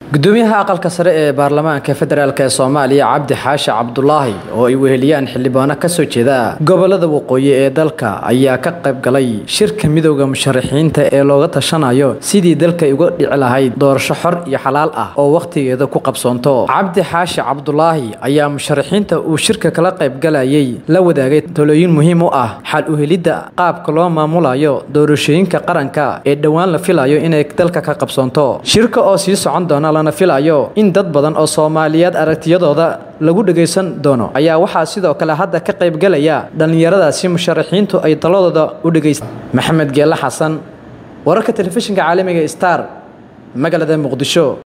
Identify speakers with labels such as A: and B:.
A: gudoomiyaha aqalka sare ee baarlamaanka federaalk ee soomaaliya cabdi xaashi cabdulaahi oo ay weheliyaan xildhibaano kasoo jeeda gobolada waqooyi ee dalka ayaa ka qayb galay shirka midowda musharaxiinta ee looga tashanayo sidii dalka uga dhici lahayd doorasho xor iyo xalaal ah oo wakhtigeeda ku qabsoonto cabdi xaashi cabdulaahi ayaa musharaxiinta uu shirka kala qaybgalayay la wadaagay talooyin muhiim u ah xal uhelidda qaabka loo maamulayo doorashooyinka qaranka ee dhowaan la filayo inay dalka ka qabsoonto shirka oo sii socon doona lana filayo in dad badan oo soomaaliyeed aragtiyadooda lagu dhagaysan doono ayaa waxaa sidoo kale hadda ka qaybgalaya dhallinyaradaasi musharaxiintu ay taladooda u dhegaysta maxamed geelle xasan wararka telefishinka caalamiga star magaalada muqdisho